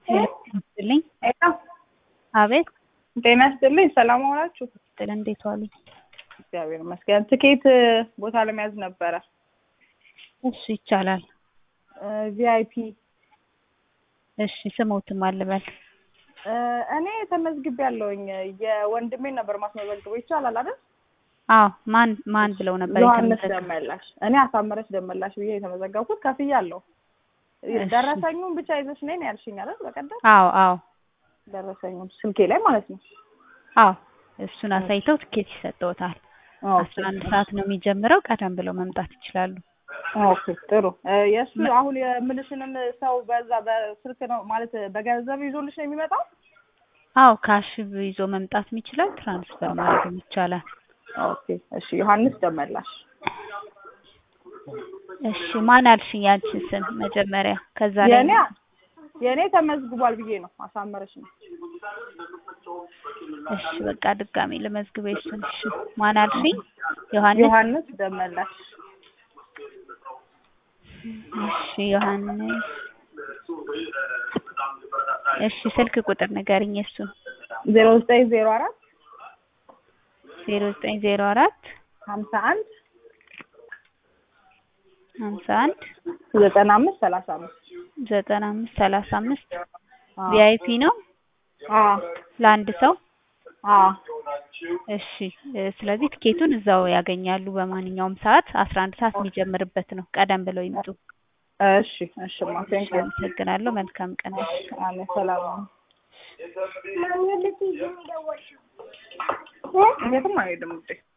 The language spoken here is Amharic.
ይስጥልኝ። አቤት ጤና ይስጥልኝ። ሰላም ዋላችሁ? ጥል እንዴት ዋሉ? እግዚአብሔር ይመስገን። ትኬት ቦታ ለመያዝ ነበረ። እሺ ይቻላል። ቪአይፒ እሺ ስሞትም አልበል እኔ ተመዝግቤ ያለውኝ የወንድሜን ነበር ማስመዘግበው ይቻላል አይደል? አዎ ማን ማን ብለው ነበር ዮሐንስ የተመዘገበው? ደመላሽ። እኔ አሳመረች ደመላሽ ብዬ የተመዘገብኩት ከፍያለሁ። ደረሰኙን ብቻ ይዘሽ ነይ ነው ያልሽኝ አይደል? በቀደም አዎ አዎ ደረሰኙን ስልኬ ላይ ማለት ነው። አዎ እሱን አሳይተው ትኬት ይሰጠውታል። አስራ አንድ ሰዓት ነው የሚጀምረው። ቀደም ብለው መምጣት ይችላሉ። ኦኬ ጥሩ። የእሱ አሁን የምልሽንም ሰው በዛ በስልክ ነው ማለት በገንዘብ ይዞልሽ ነው የሚመጣው? አዎ ካሽ ይዞ መምጣትም ይችላል። ትራንስፈር ማድረግም ይቻላል። ኦኬ እሺ። ዮሐንስ ደመላሽ እሺ ማን አልሽኝ? ያንቺን ስም መጀመሪያ ከዛ ላይ የኔ የኔ ተመዝግቧል ብዬ ነው አሳመረች ነው። እሺ በቃ ድጋሜ ልመዝግበው እሱን። እሺ ማን አልሽኝ? ዮሐንስ ዮሐንስ ደመላሽ እሺ ዮሐንስ እሺ ስልክ ቁጥር ንገሪኝ እሱን። ዜሮ ዘጠኝ ዜሮ አራት ዜሮ ዘጠኝ ዜሮ አራት ሀምሳ አንድ ሀምሳ አንድ ዘጠና አምስት ሰላሳ አምስት ዘጠና አምስት ሰላሳ አምስት ቪአይፒ ነው አዎ ለአንድ ሰው። አዎ እሺ እ ስለዚህ ትኬቱን እዛው ያገኛሉ በማንኛውም ሰዓት አስራ አንድ ሰዓት የሚጀምርበት ነው። ቀደም ብለው ይምጡ። እሺ እሺ ማ ቴንክ ዩ አመሰግናለሁ። መልካም ቀን። አሜን ሰላም ነው። የትም አይሄድም ውዴ